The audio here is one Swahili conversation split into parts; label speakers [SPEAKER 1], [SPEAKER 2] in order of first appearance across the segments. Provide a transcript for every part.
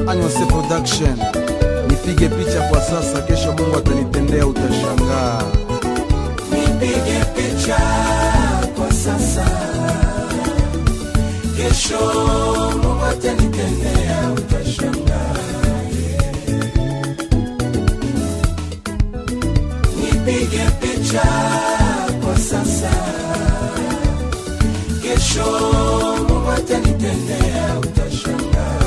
[SPEAKER 1] Anyose Production. Nipige picha kwa sasa, kesho Mungu atanitendea, utashangaa.
[SPEAKER 2] nipige picha kwa sasa, kesho Mungu atanitendea, utashangaa. Nipige picha kwa sasa, kesho Mungu atanitendea, utashangaa.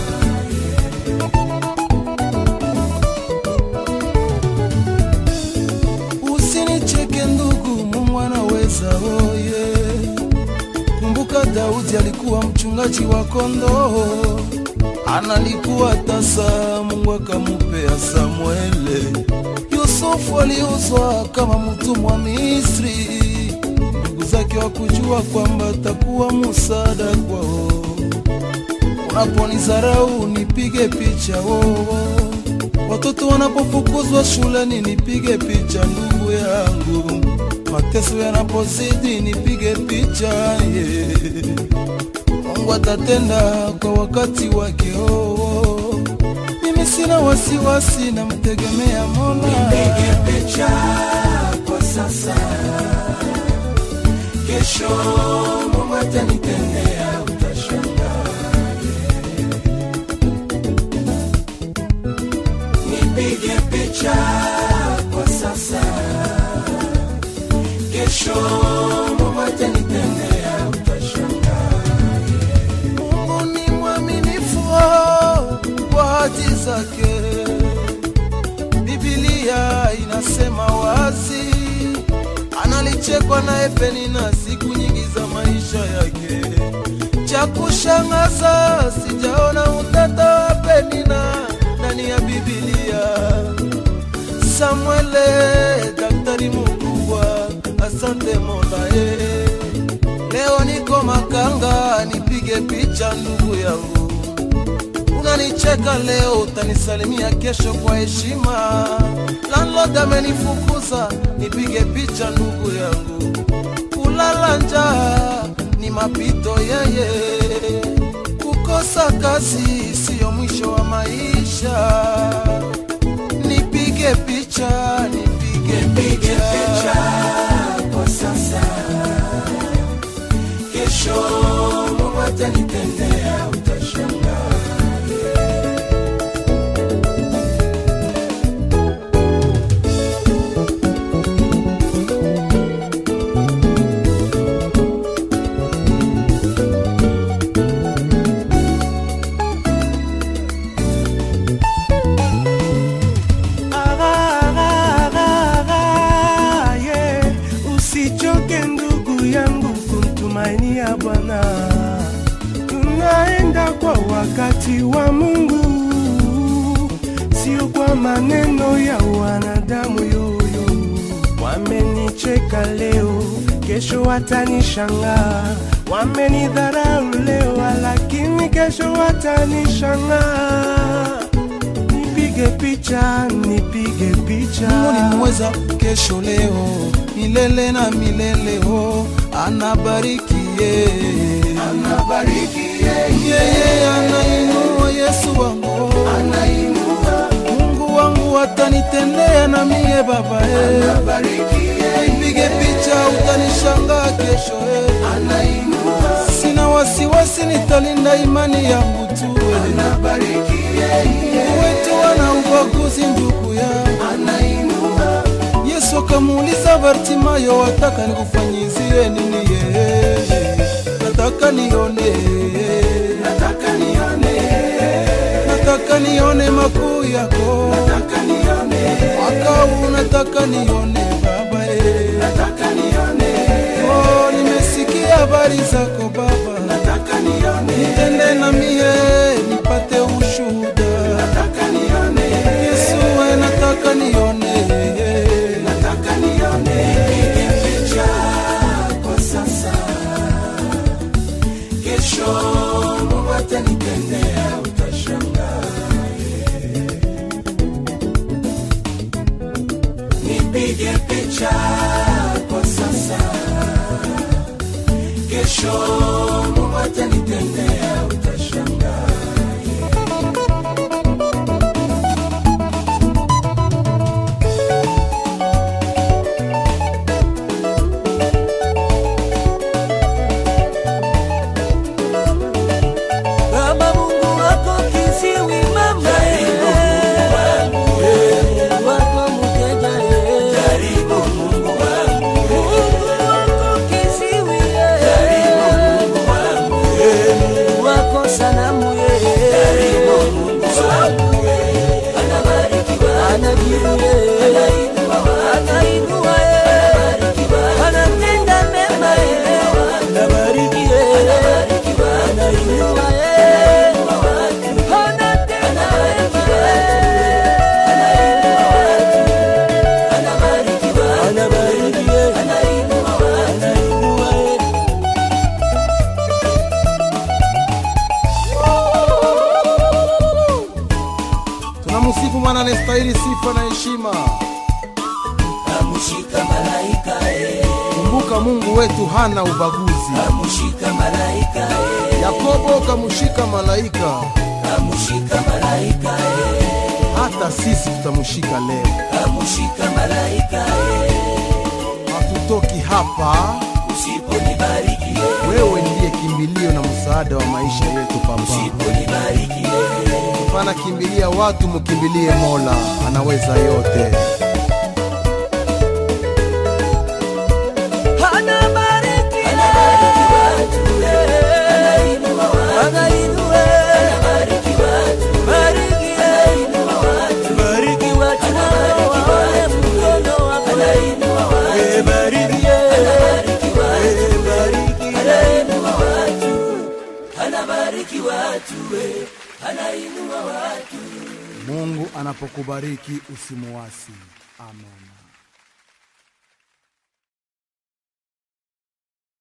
[SPEAKER 1] Usinicheke ndugu, Mungu anaweza oye. Kumbuka Daudi alikuwa mchungaji wa kondoo, analikuwa tasa, Mungu akamupea Samuele. Yusufu aliuzwa kama mtumwa Misri, ndugu zake wakujua kwamba atakuwa musada kwao. Unaponizarau nipige picha wowo, watoto wanapofukuzwa shuleni nipige picha ndugu yangu, mateso yanapozidi nipige picha ye. Mungu atatenda kwa wakati wake oh. Mimi sina wasiwasi, namtegemea Mola.
[SPEAKER 2] Nipige picha kwa sasa, kesho Mungu atanitendea, utashangaa. Nipige picha kwa sasa, kesho Mungu atanitendea, utashangaa.
[SPEAKER 1] Mungu ni mwaminifu oh, kwa hati zake. Biblia inasema wazi, analichekwa naye Penina siku nyingi za maisha yake. Cha kushangaza, sijaona utata wa Penina ndani ya Biblia. Samuele, daktari mkubwa, asante Mola eh. Leo niko Makanga, nipige picha ndugu yangu. Unanicheka leo, utanisalimia kesho kwa heshima. Landlord amenifukuza, nipige picha ndugu yangu. Kulala njaa ni mapito yeye, kukosa kazi siyo mwisho wa maisha. Nipige picha, nipige
[SPEAKER 2] Nipige picha
[SPEAKER 1] picha.
[SPEAKER 2] kwa sasa, kesho Mungu atanitendea, utashangaa.
[SPEAKER 3] Ah, yeah. Usichoke ndugu yangu kumtumainia Bwana, tunaenda kwa wakati wa Mungu, sio kwa maneno ya wanadamu yoyo. Wamenicheka leo, kesho watanishangaa. Wamenidharau leo, lakini kesho watanishangaa. Nipige picha, nipige picha.
[SPEAKER 1] Mungu ni mweza kesho leo milele na milele oh, anabariki ye
[SPEAKER 2] Anabariki yeye,
[SPEAKER 1] yeye anainua Yesu wangu
[SPEAKER 2] anainua,
[SPEAKER 1] Mungu wangu atanitendea na mie baba eh.
[SPEAKER 2] anabariki yeye,
[SPEAKER 1] Nipige picha utanishangaa kesho eh.
[SPEAKER 2] anainua,
[SPEAKER 1] Sina wasiwasi nitalinda imani yangu tu eh.
[SPEAKER 2] anabariki yeye,
[SPEAKER 1] Wetu wana ubaguzi ndugu yangu
[SPEAKER 2] anainua,
[SPEAKER 1] Yesu akamuuliza Bartimayo, wataka nikufanyizie nini? Yeye nataka nione,
[SPEAKER 2] nataka nione,
[SPEAKER 1] nataka nione makuu yako,
[SPEAKER 2] nataka nione,
[SPEAKER 1] makau nataka nione Baba eh.
[SPEAKER 2] nataka nione,
[SPEAKER 1] Oh, nimesikia habari zako Baba,
[SPEAKER 2] nataka nione,
[SPEAKER 1] nitende na mie nipate ushuhuda.
[SPEAKER 2] nataka nione,
[SPEAKER 1] Yesu we nataka nione
[SPEAKER 2] nataka nione. Nipige picha kwa sasa, kesho Mungu atanitendea, utashangaa. Nipige picha kwa sasa, kesho Mungu atanitendea, utashangaa.
[SPEAKER 1] maana anastahili sifa na heshima.
[SPEAKER 2] Kamushika malaika eh,
[SPEAKER 1] Kumbuka Mungu wetu hana ubaguzi.
[SPEAKER 2] kamushika malaika eh,
[SPEAKER 1] Yakobo kamushika malaika,
[SPEAKER 2] kamushika malaika eh,
[SPEAKER 1] hata sisi tutamshika leo.
[SPEAKER 2] kamushika malaika eh,
[SPEAKER 1] Hatutoki hapa,
[SPEAKER 2] usiponibariki eh,
[SPEAKER 1] wewe ndiye kimbilio na msaada wa maisha yetu Papa.
[SPEAKER 2] usiponibariki eh,
[SPEAKER 1] Hapana kimbilia watu, mkimbilie Mola, anaweza yote.
[SPEAKER 2] anabariki watu eh, anainua watu, anabariki watu, anainua watu,
[SPEAKER 3] bariki watu
[SPEAKER 2] waone mkono wako, anainua watu,
[SPEAKER 3] Eh, bariki
[SPEAKER 2] anabariki watu,
[SPEAKER 3] Eh, bariki
[SPEAKER 2] anainua watu, anabariki watu eh, anainua watu
[SPEAKER 1] Mungu anapokubariki usimuasi. Amen.